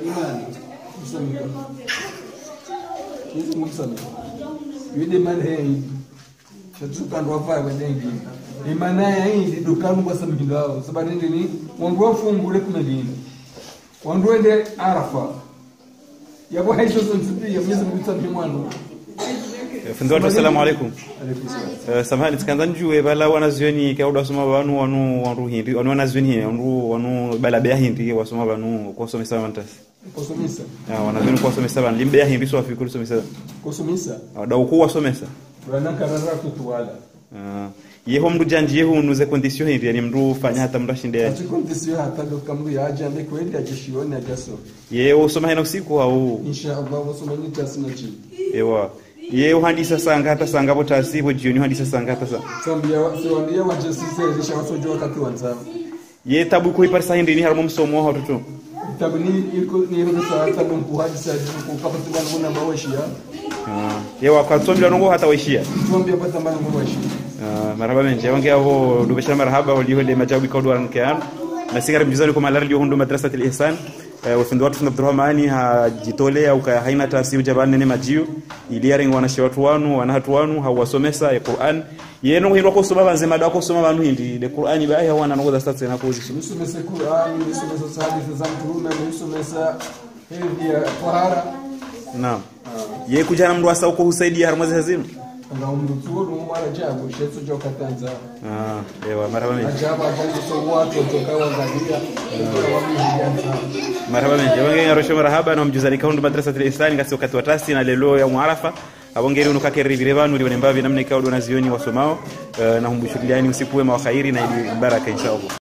imani msamika Yesu msamika yude man hey shatukandwa fa wedengi imana ya hii dukanu kwa sababu ngao sababu nini wangu wafungule kumelini wangu ende arafa yabo haisho sonsipi ya mwenyezi Mungu tsabi mwanu Fundwatu assalamu alaikum. alaykum salam Uh, samahani tikanza njue bala wanazioni kauda wasoma wanu wanu wanu hindi wanu wanazioni wanu wanu bala bea hindi wasoma wanu kusomesa wantasi. kusomesa Ah wanazioni kusomesa wanu limbea hindi so afikuru somesa. kusomesa Da uku wasomesa. rana karara kutuwala Ah yeho mndu janji yeho unuze condition hindi yani mndu fanya hata mndu ashinde. ati kondisiyo hata doka mru yaje ande kweli ajishione ajaso Ye usoma hena usiku au insha Allah wasomani tasina chini ewa. Ye uhandisa sanga hata sanga bo tasibo jioni uhandisa sanga hata sanga. sambia siwambia wajasise risha wasojo wakati wanzao Ye tabu ko iparsa hindi ni harmo msomo ha tutu. tabu ni iko ni iko saa tabu mkuhaji sa jibu kapata ngana muna mawashia Ah yewa kwa tsombi lanongo hata waishia. tuambia pata mbana mawashia Ah, marhaba menje wange avo dubeshana marhaba waliho le majabu kwa duran kan na sigara mjizani kwa malari hundu madrasat al-ihsan wafundi watu funda Abdurrahmani hajitolea uka haina taasiu jabani ne majiu iliare wana watu wanu wana hatu wanu hawasomesa ya Qur'an yeno hino ko soma banze mada ko soma banu hindi de Qur'ani ba ya wana ngoza sasa na ko zisu nisomesa Qur'an nisomesa hadithi za mtume nisomesa hedhi ya tahara naam ye kujana mndu asa uko husaidia harmazi hazimu na umduturu mwana jabu shetso joka tanza ah ewa marhaba menje ajabu ajabu so watu kutoka wangalia kwa wamijia marhaba menje wange yarosho marhaba na mjuzani kaundu madrasa al-ihsan ngasi wakati wa tasi na lelo ya muarafa abongeri unuka keri vile vanu lione mbavi namna ikawa dona zioni wasomao eh, na humbushuliani usiku wema wa khairi na ili baraka inshallah